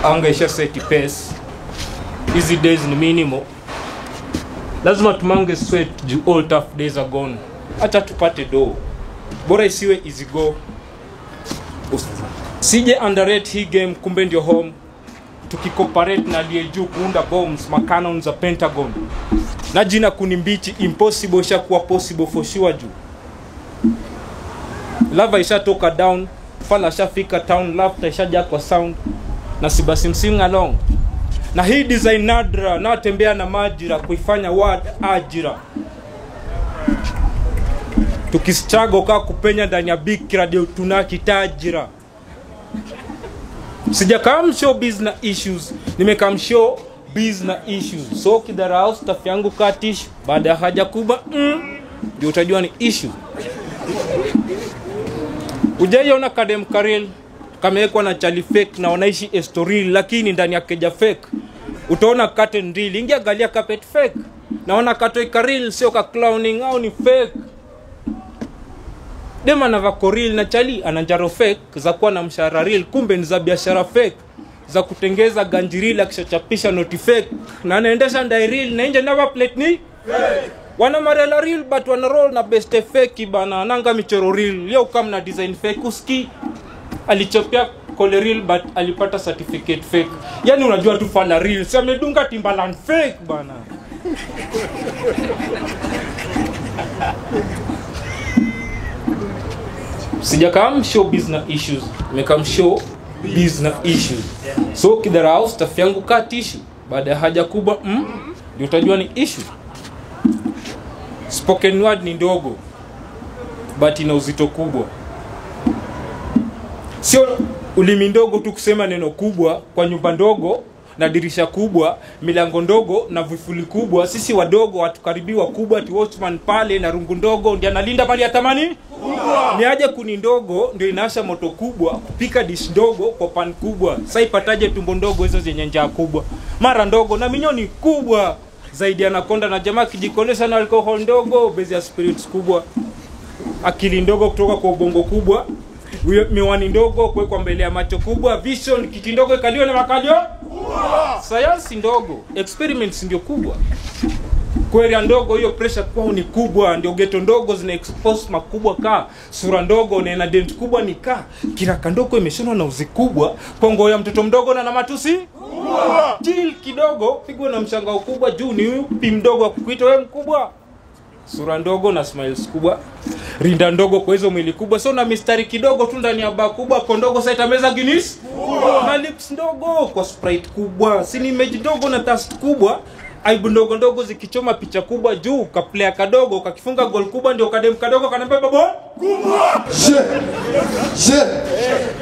anga isha seti pace hizi days ni minimal lazima tumange sweat juu all tough days are gone hata tupate do bora isiwe easy go Us- sije underrate hii game kumbe ndio home tukikoparate na aliye juu kuunda bombs makanon za pentagon na jina kuni mbichi impossible ishakuwa possible for sure juu lava ishatoka down fala ashafika town laughter ishaja kwa sound na sibasi sing along na hii design nadra natembea na majira kuifanya word ajira tukistrago kaa kupenya ndani ya big radio tunakitajira sijakam show biz na issues nimekam show biz na issues so kidharau staff yangu katish baada ya haja kubwa mm, ndio utajua ni issue ujaiona kadem karil kamewekwa na chali fake na wanaishi estoril lakini ndani ya keja fake utaona curtain real ingia galia carpet fake naona katoi karil sio ka clowning au ni fake dem anavako real na chali ana njaro fake za kuwa na mshahara real kumbe ni za biashara fake za kutengeza ganjiril akishachapisha noti fake na anaendesha ndai real na nje never plate ni wana marela real but wana roll na beste fake bana nanga michoro real leo kama na design fake uski alichopia kole real but alipata certificate fake yani unajua tu fala real si amedunga timbaland fake bana sijakam show business issues nimekam show business issues so kidharau staff yangu kaa tishu baada ya haja kubwa mm, ndio utajua ni issue spoken word ni ndogo but ina uzito kubwa sio ulimi ndogo tu kusema neno kubwa kwa nyumba ndogo na dirisha kubwa milango ndogo na vifuli kubwa sisi wadogo hatukaribii wakubwa ti watchman pale na rungu ndogo ndi analinda pale atamani ni aje kuni ndogo ndio inaasha moto kubwa kupika dish ndogo kwa pan kubwa sa ipataje tumbo ndogo hizo zenye njaa kubwa mara ndogo na minyoni kubwa zaidi anakonda na jamaa kijikolesha na alcohol ndogo bezi ya spirits kubwa akili ndogo kutoka kwa ubongo kubwa Wi- miwani ndogo kuwekwa mbele ya macho kubwa vision kiti ndogo ikaliwa na makalio sayansi ndogo experiments ndio kubwa kweria ndogo hiyo pressure kwao ni kubwa ndio geto ndogo zina expose makubwa ka sura ndogo na ina dent kubwa ni ka kiraka ndogo imeshonwa na uzi kubwa pongo ya mtoto mdogo na na matusi jil kidogo pigwa na mshangao kubwa juu ni upi mdogo wa kukuita wewe mkubwa sura ndogo na smiles kubwa rinda ndogo kwa hizo mwili kubwa so na mistari kidogo tu ndani ya baa kubwa kondogo saitameza guinness na lips ndogo kwa sprite kubwa sini image ndogo na tast kubwa aibu ndogo ndogo zikichoma picha kubwa juu kaplea kadogo kakifunga gol kubwa ndio kadem kadogo kanambeba bo Je, je,